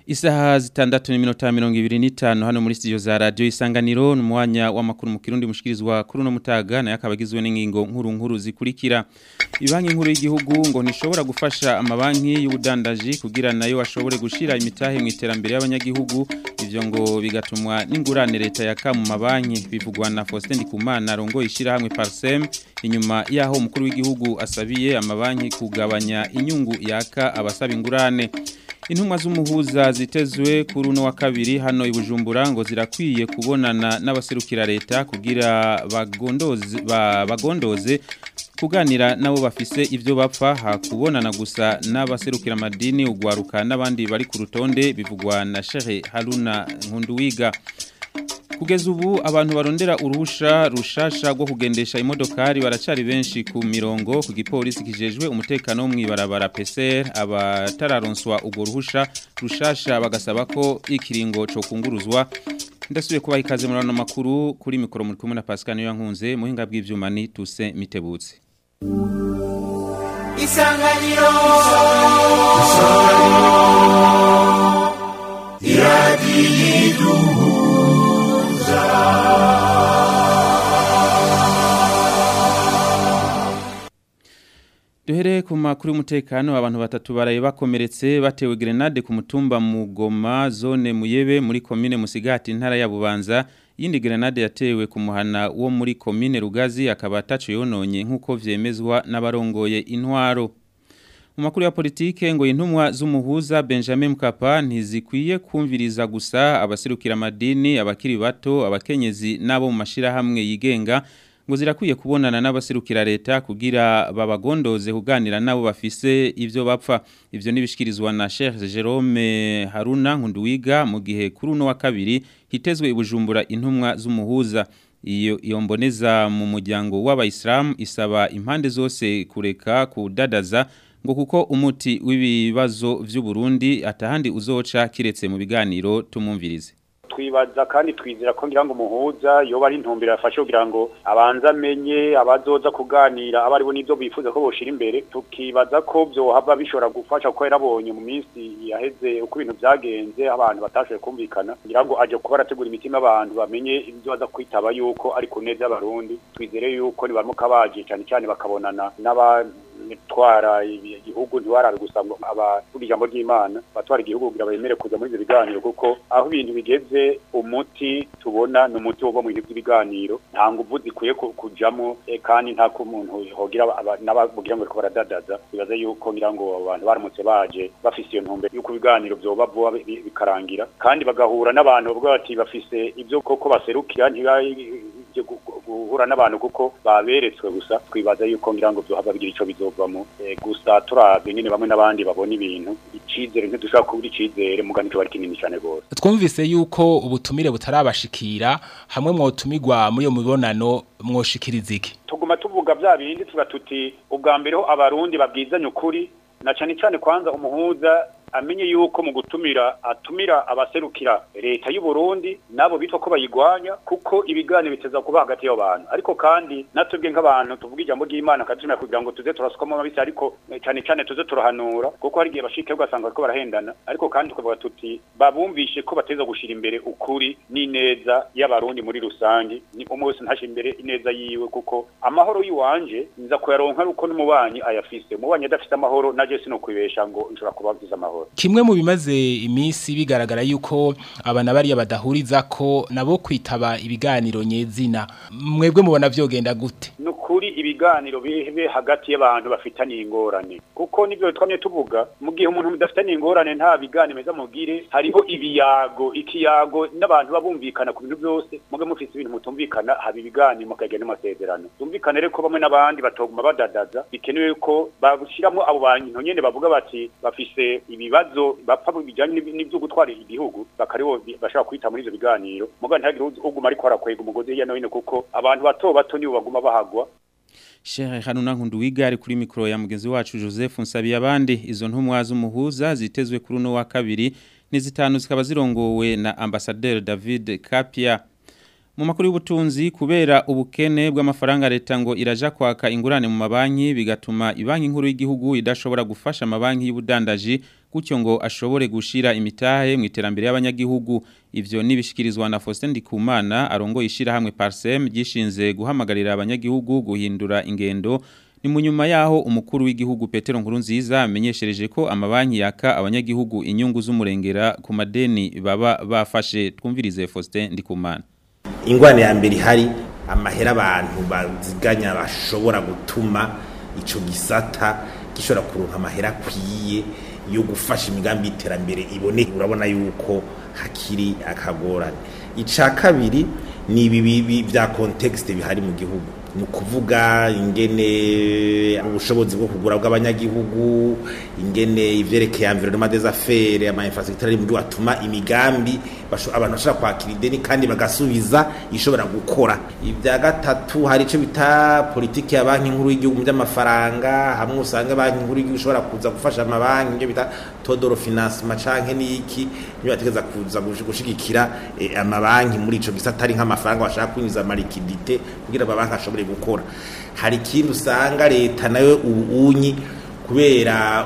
Isaha zitandatu n'iminota mirongo ibiri n'itanu hano muri studio za radio isanganiro ni umwanya w'amakuru mu kirundi mushikirizwa kuri uno mutaga nayo akaba agizwe n'ingingo nkuru nkuru zikurikira ibanki nkuru y'igihugu ngo ntishobora gufasha amabanki y'ubudandaji kugira nayo ashobore gushira imitahe mu iterambere y'abanyagihugu ivyo ngo bigatumwa n'ingurane leta yaka mu mabanki bivugwa na Faustin Ndikumana rongo ishira hamwe Parsem inyuma yaho umukuru w'igihugu asabiye amabanki kugabanya inyungu yaka abasaba ingurane Intumwa z'umuhuza zitezwe kuri uno wa kabiri hano i Bujumbura ngo zirakwiye kubonana n'abaserukira leta kugira bagondoze ba, bagondoze kuganira nabo bafise ivyo bapfa hakubonana gusa n'abaserukira madini ugwaruka n'abandi bari ku rutonde bivugwa na Sheikh Haruna Nkunduwiga Kugeza ubu abantu barondera uruhusha rushasha rwo kugendesha imodokari baracari benshi ku mirongo ku gipolisi kijejwe umutekano wo mwibarabara PCR abatararonswa ubwo ruhusha rushasha bagasaba ko ikiringo cyo kunguruzwa ndasubiye kubaha ikaze muri ano makuru kuri mikoro muri kumwe na Pascal niyo nkunze muhinga bw'ivyuma ni tuse mitebutse Isanganiro Isanganiro Iradiyiduhu Duhere ku makuru y'umutekano abantu batatu baraye bakomeretse batewe grenade ku mutumba Mugoma zone Muyebe muri commune Musigati ntara ya Bubanza yindi grenade yatewe ku muhana wo muri commune Rugazi akaba ataco yononye nkuko vyemezwa n'abarongoye intwaro mu makuru ya politike ngo intumwa z'umuhuza Benjamin Mkapa ntizikwiye kumviriza gusa abaserukira madini abakiri bato abakenyezi nabo mu mashira hamwe yigenga ngo zirakwiye kubonana n'abaserukira leta kugira babagondoze kuganira nabo bafise ivyo bapfa ivyo nibishikirizwa na Sheikh Jerome Haruna Nkunduwiga mu gihe kuri uno wa kabiri hitezwe ibujumbura intumwa z'umuhuza iyo iyo mboneza mu muryango w'abayisilamu isaba impande zose kureka kudadaza ngo kuko umuti w'ibibazo vy'u Burundi atahandi uzoca kiretse mu biganiro tumumvirize twibaza kandi twizera ko ngira ngo umuhuza yoba ari intumbero yafashe kugira ngo abanza amenye abazoza kuganira aba aribo n'ibyo bifuza ko boshira imbere tukibaza ko byohava bishobora gufasha kuko yarabonye mu minsi yaheze uko ibintu byagenze abantu batashoboye kumvikana ngira ngo aje kuba arategura imitima abantu bamenye ibyo baza kwitaba yuko ari ku neza y'abarundi twizere yuko nibaramuka baje cyane cyane bakabonana n'aba twara igihugu ntiwarabe gusa ngo abavuga ijambo ry'Imana batwara igihugu kugira bemere kuza muri ibyo biganiro kuko aho ibintu bigeze umuti tubona ni umuti wo mu bintu by'ibiganiro nta nguvu zikwiye kujamo kandi nta ko umuntu hogira n'abavugira ngo bariko baradadaza bibaze yuko ngira ngo abantu baramutse baje bafise iyo ntumbero yuko ibiganiro vyoba vuba bikarangira kandi bagahura n'abantu bavuga bati bafise ibyo koko baserukira guhura n'abantu kuko baberetswe gusa twibaza yuko ngira ngo byohava bigira ico bizovamo gusa turavye nyene bamwe n'abandi babona ibintu icizere ntidushobora kubura icizere mugani cyo bari kinini cyane gose twumvise yuko ubutumire butarabashikira hamwe mwotumirwa muri iyo mibonano mwoshikiriza iki tuguma tuvuga vya bindi tuga tuti ubwa mbere ho abarundi babwizanye ukuri na cyane cyane kwanza umuhuza amenye yuko mu gutumira atumira abaserukira leta y'u Burundi nabo bitwa ko bayigwanya kuko ibiganiro biteza kuba hagati y'abo bantu ariko kandi natubwe nk'abantu tuvuga ijambo ry'Imana katumira kugira ngo tuze turasukamo mabisi ariko cyane cyane tuze turahanura kuko hari igihe bashike ugasanga bariko barahendana ariko kandi tukavuga tuti babumvishe ko bateza gushira imbere ukuri n'ineza y'abarundi muri rusange ni umwe wese ntashira imbere ineza yiwe kuko amahoro yiwanje nza kuyaronka uko n'umubanyi ayafise umubanyi adafise amahoro naje sino kwibesha ngo nshobora kubavuza amahoro kimwe mu bimaze iminsi bigaragara yuko abana bariya badahuriza ko nabo kwitaba ibiganiro nyezina mwebwe mubona vyogenda gute nukuri ibiganiro bibe hagati y'abantu bafitaniye ingorane kuko nivyo twamye tuvuga mu gihe umuntu mudafitaniye ingorane nta biganiro meza mugire hariho ibiyago ikiyago n'abantu babumvikana ku bintu byose muge mufise ibintu mutumvikana haba ibiganiro mukagenda n'amasezerano tumvikane rero ko bamwe n'abandi batoguma badadaza bikenewe ko babushiramwo abo bantu nyene bavuga bati bafise ibibazo bapfa bijanye n'ivyo gutwara igihugu bakaribo bashaka kwita muri ivyo biganiro muga ntihagire uguma ariko arakwega umugozi hirya no hino kuko abantu bato bato nibo baguma bahagwa Sheikh Haruna Nkunduwiga ari kuri mikro ya mugenzi wacu Joseph Nsabiye abandi izo ntumwa z'umuhuza zitezwe kuri no wa kabiri ni zitanu zikaba zirongowe na ambassadeur David Kapia mu makuru y'ubutunzi kubera ubukene bw'amafaranga leta ngo iraja kwaka ingurane mu mabanki bigatuma ibanki nkuru y'igihugu idashobora gufasha amabanki y'ubudandaji gutyo ngo ashobore gushira imitahe mu iterambere y'abanyagihugu ivyo nibishikirizwa na Faustin Ndikumana arongo ishira hamwe Parsem gishinze guhamagarira abanyagihugu guhindura ingendo ni munyuma yaho umukuru w'igihugu Petero Nkurunziza amenyeshereje ko amabanki yaka abanyagihugu inyungu z'umurengera ku madeni baba bafashe twumvirize Faustin Ndikumana ingwane ya mbere ihari amahera abantu baziganya bashobora gutuma ico gisata gishobora kuronka amahera akwiye yo gufasha imigambi y'iterambere ibone urabona yuko hakiri akagorane ica kabiri ni ibi bya context bihari mu gihugu ni ukuvuga ingene ubushobozi bwo kugura bw'abanyagihugu ingene ivyerekeye environnement des affaires ama infrastructure ari mu gihugu atuma imigambi abantu bashobora kwakira ideni kandi bagasubiza ishobora gukora ibya gatatu hari ico bita politiki ya banki nkuru y'igihugu by'amafaranga hamwe usanga banki nkuru y'igihugu ishobora kuza gufasha amabanki ibyo bita todoro financement canke n'iki niyo bategeza kuza gushigikira eh, amabanki muri ico gisata ari nk'amafaranga bashaka kwinjiza amarikidite kugira amabanki ashobore gukora hari ikindi usanga leta nayo ubunyi kubera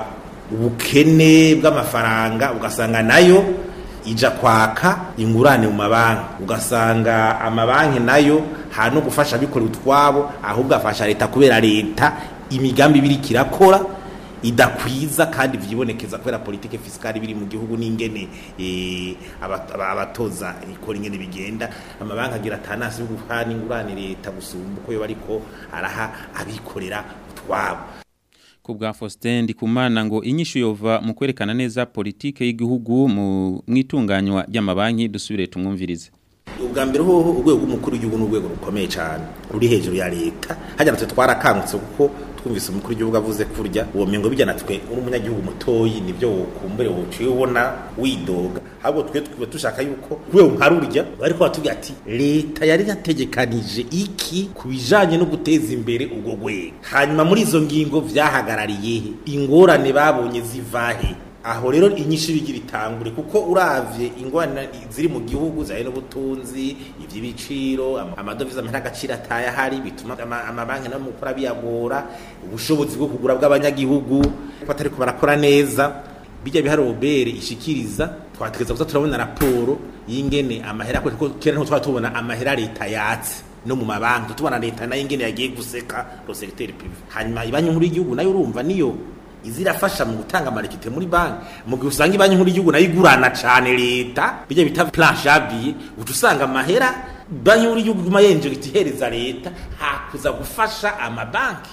ubukene bw'amafaranga ugasanga nayo ija kwaka ingurane mu mabanki ugasanga amabanki nayo ha no gufasha abikorera utwabo ahubwo afasha leta kubera leta imigambi ibiri kirakora idakwiza kandi vyibonekeza kubera politike fiskali biri mu gihugu n'ingene eh, abatoza ikora ingene bigenda amabanki agira atanasi yo guhana ingurane leta gusumba uko yo bariko araha abikorera utwabo ku bwa Faustin Ndikumana ngo inyishu yova mu kwerekana neza politike y'igihugu mu mwitunganywa ry'amabanki dusubire tumwumvirize ubwa mbere hoho urwego rw'umukuru w'igihugu ni urwego rukomeye cyane ruri hejuru ya leta hajya natwe twarakangutse kuko twumvise umukuru w'igihugu avuze kurya uwo mengo bijya natwe uri umunyagihugu mutoyi nibyo wokumbure wociye ubona widoga ahubwo twe twe dushaka yuko urwego nka rurya ariko batubwira ati leta yari yategekanije iki ku bijanye no guteza imbere ubwo rwego hanyuma muri izo ngingo vyahagarariye he ingorane babonye zivahe aho rero inyinshi bigira itangure kuko uravye ingwana ziri mu gihugu zaye n'ubutunzi ivy'ibiciro amadovize amahera agaciro ataye ahari bituma amabanki no mukora biyagora ubushobozi bwo kugura bw'abanyagihugu batariko barakora neza bijya bihari obere ishikiriza twategeza kuza turabona raporo y'ingene amahera kuko kera nto twatubona amahera leta yatse no mu mabanki tubona leta nayo ingene yagiye guseka lo secteur privé hanyuma ibanki nkuru y'igihugu nayo urumva niyo izirafasha mu gutanga amarikite muri banki mu gihe usanga ibanki nkuru y'igihugu nayo igurana cyane leta bijya bita planche yabiye uca usanga amahera banki nkuru y'igihugu iguma yenjera itihereza leta hakuza gufasha amabanki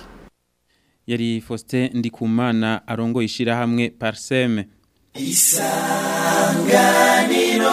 yari Faustin Ndikumana arongo ishira hamwe Parseme isanganiro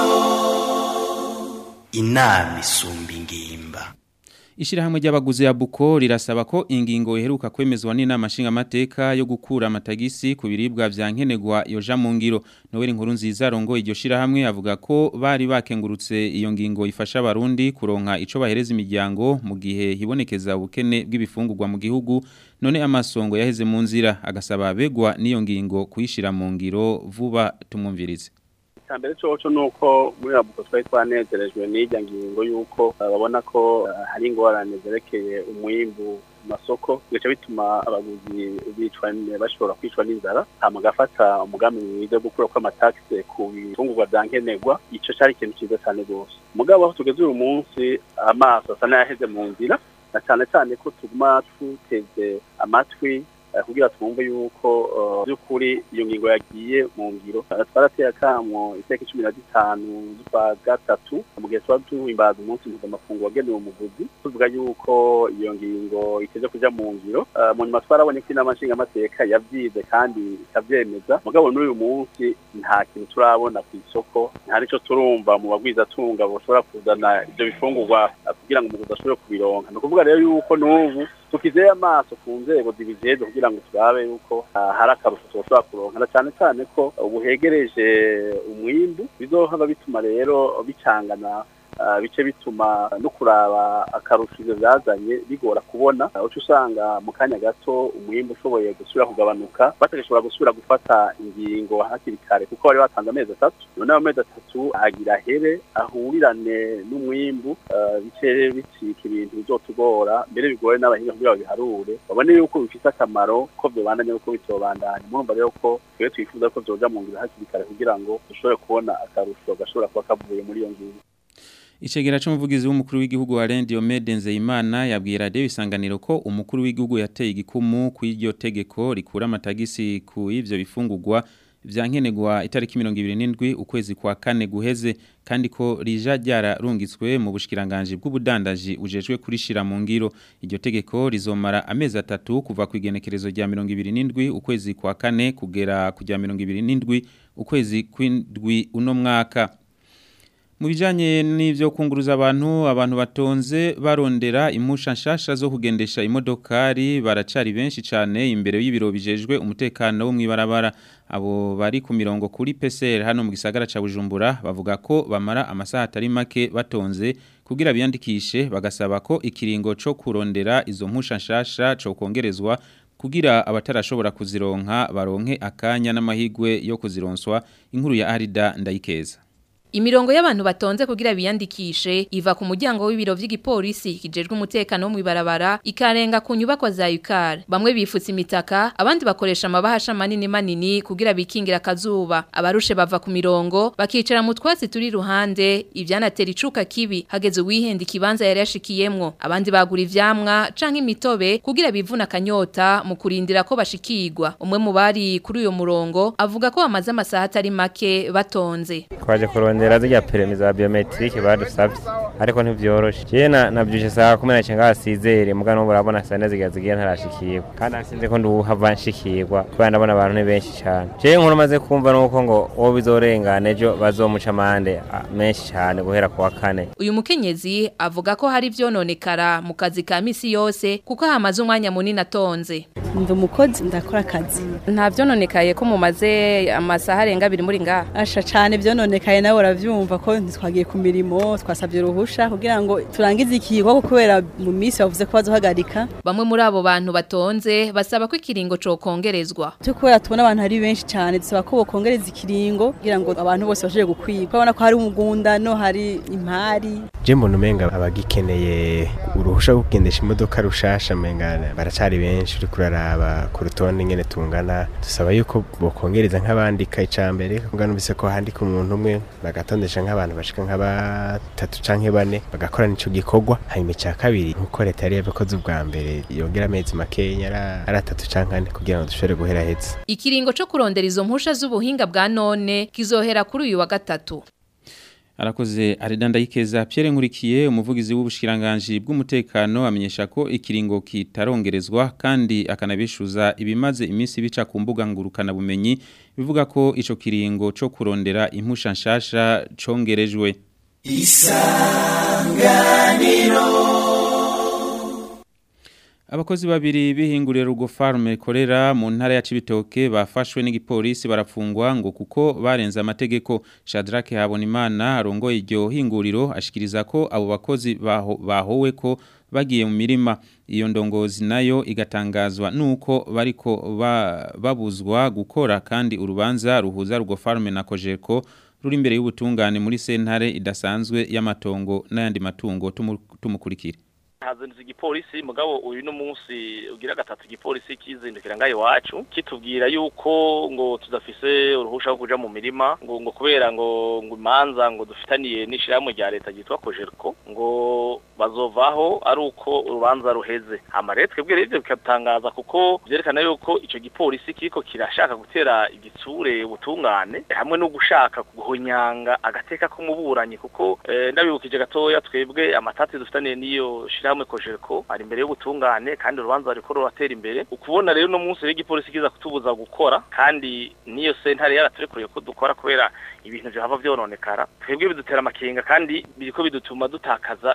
inama isumba ingimba Ishirahamwe ry'abaguzi ya Buko rirasaba ko ingingo iheruka kwemezwa n'inama nshingamateka yo gukura amatagisi ku biribwa vya nkenerwa yoja mu ngiro Noel Nkuru nziza rongo iryo shirahamwe avuga ko bari bakengurutse iyo ngingo ifasha abarundi kuronka ico bahereza imiryango mu gihe hibonekeza ubukene bw'ibifungurwa mu gihugu none amasongo yaheze mu nzira agasaba begwa n'iyo ngingo kuyishira mu ngiro vuba tumwumvirize mbere coco nuko muri rabuko twari twanezerejwe n'irya ngingo yuko babona ko hari ingorane zerekeye umwimbu masoko bigaca bituma abaguzi bicwa bashobora kwicwa n'inzara hama gafata umugambi mwiza wo gukura kw'amataxe ku bitungurwa vya nkenerwa ico cari ikintu ciza cane rwose mugabo aho tugeze uyu munsi amaso asa n'ayaheze mu nzira na cane cane ko tuguma tuteze amatwi kugira twumve yuko by'ukuri iyo ngingo yagiye mu ngiro twarateye akamo itariki cumi na zitanu z'ukwa gatatu mu gihe tuba duhimbaza umunsi mpuzamakungu wagenewe umuguzi tuvuga yuko iyo ngingo iteze kuja mu ngiro mu nyuma twarabonye ko inama nshingamateka yavyize kandi ikavyemeza mugabo n'uyu munsi nta kintu turabona ku isoko nta nico turumva mu bagwizatunga boshobora kuzana ivyo bifungurwa kugira ngo umuguzi ashobore kubironka ni ukuvuga rero yuko n'ubu tukizeye amaso ku nzego zibijejwe kugira ngo turabe yuko hari akarusho tushobora kuronka na cyane cyane ko ubu hegereje umwimbu bizohava bituma rero bicangana ah, bice bituma no kuraba akarusho ivyo vyazanye bigora kubona Ah, uca usanga mu kanya gato umwimbu ushoboye gusubira kugabanuka batagashobora gusubira gufata ingingo hakiri kare kuko bari batanze amezi atatu none ayo mezi atatu agira here ahurirane n'umwimbu ah, bice bicika ibintu bizotugora mbere bigoye n'abahinga kugira ngo biharure babone yuko bifise akamaro ko vyobandanya uko bitobandanya murumva rero ko twe twifuza ko vyoja mu ngiro hakiri kare kugira ngo dushobore kubona akarusho gashobora kuba kavuye muri iyo ngingo Icegera c'umuvugizi w'umukuru w'igihugu wa Rendi Omede Nzeyimana yabwiye radio isanganiro ko umukuru w'igihugu yateye igikumu ku iryo tegeko rikura amatagisi ku ivyo bifungurwa vyankenegwa itariki 27 ukwezi kwa kane guheze kandi ko rija ryararungitswe mu bushikiranganje bw'ubudandaji ujejwe kurishira mu ngiro iryo tegeko rizomara amezi atatu kuva ku igenekerezo rya 27 ukwezi kwa kane kugera ku rya 27 ukwezi kw'indwi uno mwaka mu bijanye n'ivyo kunguruza abantu abantu batonze barondera impusha nshasha zo kugendesha imodokari baracari benshi cane imbere y'ibiro bijejwe umutekano wo mwibarabara abo bari ku mirongo kuri PCR hano mu gisagara ca Bujumbura bavuga ko bamara amasaha atari make batonze kugira biyandikishe bagasaba ko ikiringo co kurondera izo mpusha nshasha co kongerezwa kugira abatarashobora kuzironka baronke akanya n'amahigwe yo kuzironswa inkuru ya Arida Ndayikeza Imirongo y'abantu batonze kugira biyandikishe iva ku muryango w'ibiro vy'igipolisi kijejwe umutekano wo mwibarabara ikarenga ku nyubako za UCAR. Bamwe bifutse imitaka, abandi bakoresha amabahasha manini manini kugira bikingira akazuba. Abarushe bava ku mirongo bakicara mu twatsi turi ruhande, ivyanatera icuka kibi hageze uwihenda ikibanza yari yashikiyemwo. Abandi bagura ivyamwa canke imitobe kugira bivuna akanyota mu kurindira ko bashikirwa. Umwe mu bari kuri uyo murongo avuga ko bamaze amasaha atari make batonze. twaje kurondera zirya perimi za biometrike badusavye ariko ntivyoroshe jewe na- navyushe saa kumi na cenga hasizere muga n'ubu urabona saa neza zigiye zigiye ntarashikirwa kandi nasinze ko nduhava nshikirwa kubera ndabona abantu ni benshi cane jewe nkuru maze kumva nuko ngo uwo bizorengana ejo bazomuca amande ah, menshi cane guhera ku wa kane Uyu mukenyezi avuga ko hari vyononekara mu kazi ka misi yose kuko hamaze umwanya munini atonze. ndi umukozi ndakora akazi Nta vyononekaye ko mumaze amasaha arenga abiri muri ngaha. asha cyane byononekaye nawe urabyumva ko ntitwagiye ku mirimo twasabye uruhusha kugira ngo turangize ikigo kubera mu minsi bavuze ko bazohagarika Bamwe muri abo bantu batonze basaba ko ikiringo co kongerezwa. cyo kubera tubona abantu ari benshi cyane dusaba ko bokongereza ikiringo kugira ngo abantu bose bashobore gukwirwa urabona ko hari umugundano hari impari je mbona umenga abagikeneye uruhusha rwo kugendesha imodoka rushasha menga baracari benshi uri kuraraba ku rutonde ingene tungana dusaba yuko bokongereza nk'abandika icambere kuko numvise ko handika umuntu umwe bagatondesha nk'abantu bashika nka batatu canke bane bagakora nico gikorwa hanyuma ica kabiri nkuko leta yari yabikoze ubwa mbere yongera amezi makenya ara- ari atatu canke ane kugira ngo dushobore guhera heza Ikiringo co kurondera izo mpusha z'ubuhinga bwa none kizohera kuri uyu wa gatatu. Arakoze Aridanda Ikeza Pierre Nkurikiye umuvugizi w'ubushikiranganje bw'umutekano amenyesha ko ikiringo kitarongerezwa kandi akanabishuza ibimaze iminsi bica ku mbuga ngurukana bumenyi bivuga ko ico kiringo co kurondera impusha nshasha congerejwe Abakozi babiri bihingurira rugo farme korera mu ntara ya Cibitoke bafashwe n'igipolisi barafungwa ngo kuko barenze amategeko Shadrake Habonimana arongoye iryo hinguriro ashikiriza ko abo bakozi baho, bahowe ko bagiye mu mirima iyo ndongozi nayo igatangazwa nuko bariko ba, babuzwa gukora kandi urubanza ruhuza rugo farme na Kojeko ruri imbere y'ubutungane muri sentare idasanzwe y'amatongo n'ayandi matungo tumu- tumukurikire hazindutse igipolisi mugabo uyu no munsi ugira gatatu igipolisi kizindukira ngayo wacu kitubwira yuko ngo tudafise uruhusha rwo kuja mu mirima ngo ngo kubera ngo ngo imanza ngo dufitaniye n'ishirahamwe rya leta ryitwa Kojerko ngo bazovaho ari uko urubanza ruheze hama rero twebwe rero ivyo bikatangaza kuko vyerekana yuko ico gipolisi kiriko kirashaka gutera igitsure ubutungane hamwe no gushaka guhonyanga agateka k'umuburanyi kuko eh, ndabibukije gatoya twebwe amatati dufitaniye n'iyo shirahamwe Kojerko ari imbere y'ubutungane kandi urubanza ruriko ruratera imbere ukubona rero no munsi w'igipolisi kiza kutubuza gukora kandi niyo sentare yaraturekuriye ko dukora kubera ibintu vyohava vyononekara twebwe bidutera amakenga kandi biriko bidutuma dutakaza n'ibintu vyinshi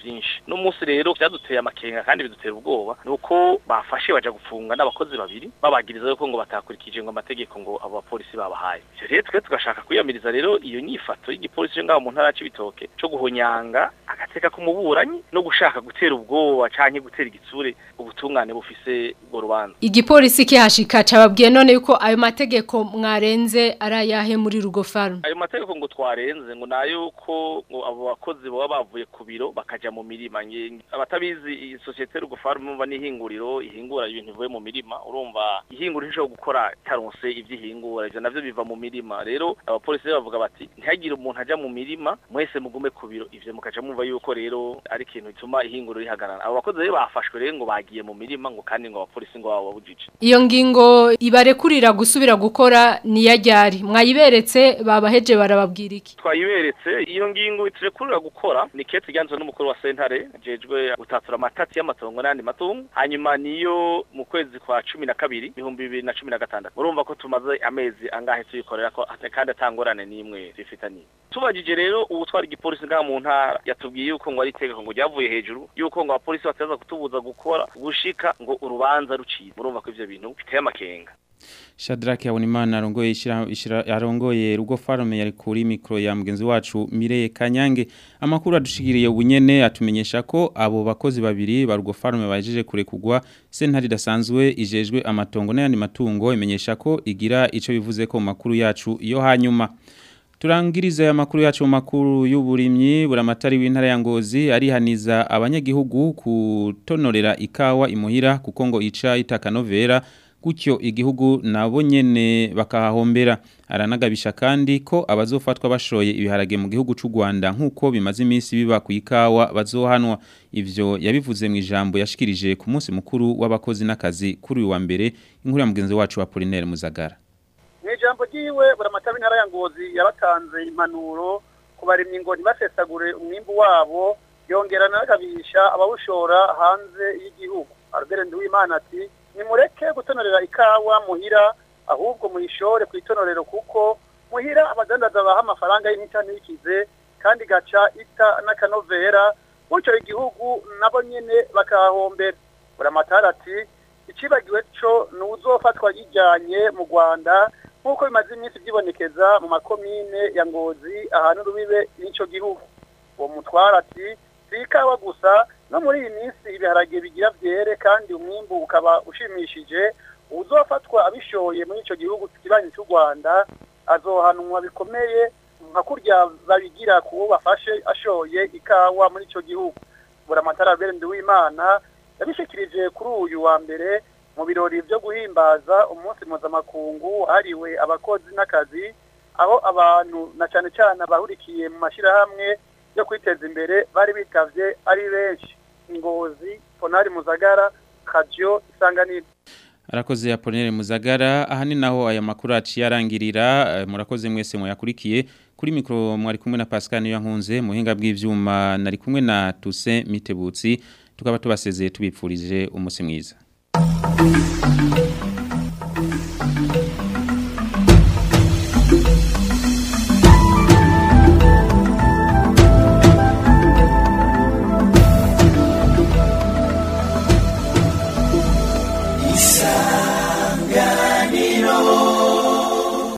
byinshi no munsi rero byaduteye amakenga kandi bidutera ubwoba nuko bafashe baja gufunga n'abakozi babiri babagiriza yuko ngo batakurikije ngo amategeko ngo abo bapolisi babahaye ivyo rero twe tugashaka kwiyamiriza rero iyo nyifato y'igipolisi cyo ngaho mu ntara c'ibitoke co guhonyanga agateka k'umuburanyi no gushaka gutera ubwoba canke gutera igitsure ubutungane bufise ubwo rubanza igipolisi kihashika cababwiye none yuko ayo mategeko mwarenze arayahe muri rugo farm ayo mategeko ngo twarenze ngo nayo ko ngo abo bakozi baba bavuye ku biro bakaja mu mirima Nge- abatabizi iyi societe rugo farm mumva n'ihinguriro ihingura ibintu bivuye mu mirima urumva ihinguriro ishobora gukora taronse ivy'ihingura ivyo navyo biva mu mirima rero abapolisi rero bavuga bati ntihagire umuntu aja mu mirima mwese mugume ku biro ivyo mukaja mumva yuko rero ari ikintu bituma ihinguriro rihagarara abo bakozi rero bafashwe rero ngo bagiye mu mirima ngo kandi ngo abapolisi ngo baba babujije iyo ngingo ibarekurira gusubira gukora niyajyari mwayiberetse babaheje barababwira iki twayiberetse iyo ngingo iturekurira gukora ni kete ryanzwe n'umukuru wa sentare jejwe gutatura amatati y'amatongo n'andi matungo hanyuma niyo mu kwezi kwa cumi na kabiri ibihumbi bibiri na cumi na gatandatu murumva ko tumaze amezi angahe tuyikorera ko kandi atangorane n'imwe zifitaniye tubajije rero ubu twari igipolisi ngaha mu ntara yatubwiye yuko ngo ari itegeko ngo ryavuye hejuru yuko ngo abapolisi bataza kutubuza gukora gushika ngo urubanza ruciye murumva ko ivyo bintu biteye amakenga Shadrack Habonimana arongoye ishira ishira- arongoye rugo farme yari kuri micro ya mugenzi wacu Mireye Kanyange amakuru adushikiriye ubunyene atumenyesha ko abo bakozi babiri ba rugo farme bajeje kurekugwa sentari dasanzwe ijejwe amatongo n'ayandi matungo imenyesha ko igira ico bivuze ko mu makuru yacu yo hanyuma Turangiriza ya makuru yacu mu makuru y'uburimyi buramatari w'intara ya Ngozi arihaniza abanyagihugu kutonorera ikawa imuhira kuko ngo ica itakanovera gutyo igihugu nabo nyene bakahahombera aranagabisha kandi ko abazofatwa bashoye ibiharage mu gihugu c'u Rwanda nkuko bimaze iminsi biba ku ikawa bazohanwa ivyo yabivuze mu ijambo yashikirije ku munsi mukuru w'abakozi n'akazi kuri uyu wa mbere inkuru ya mugenzi wacu wa Apollinaire Muzagara mu ijambo ry'iwe buramataba intara ya ngozi yabatanze impanuro ku barimyi ngo ntibasesagure umwimbu wabo yongera anagabisha abawushora hanze y'igihugu albert nduwimana ati nimureke gutonorera ikawa muhira ahubwo muyishore ku itonorero kuko muhira abadandaza baha amafaranga y'intanikize kandi gaca ita n'akanovera gutyo igihugu nabo nyene bakahahombera buramatara ati icibagiwe co ni uzofatwa yijyanye mu rwanda nk'uko bimaze iminsi byibonekeza mu makomine ya ngozi ahantu rubibe n'ico gihugu uwo mutwara ati si ikawa gusa no muri iyi minsi ibiharage bigira byere kandi umwimbu ukaba ushimishije uzofatwa abishoye muri ico gihugu kibanyi cy'u rwanda azohanwa bikomeye nka kurya babigira kuwo bafashe ashoye ikawa muri ico gihugu buramatara Albert Nduwimana yabishikirije kuri uyu wa mbere mu birori byo guhimbaza umunsi mpuzamakungu wahariwe abakozi n'akazi aho abantu na cyane cyane abahurikiye mu mashyirahamwe yo kwiteza imbere bari bitavye ari benshi ngozi ponari muzagara kajyo isanganiro Arakoze Apollinaire Muzagara aha ni naho aya makuru aciye arangirira eh, murakoze mwese mwayakurikiye kuri mikro mwari kumwe na Pascal Niyankunze muhinga bw'ivyuma nari kumwe na Toussaint Mitebutsi tukaba tubasezeye tubipfurije umunsi mwiza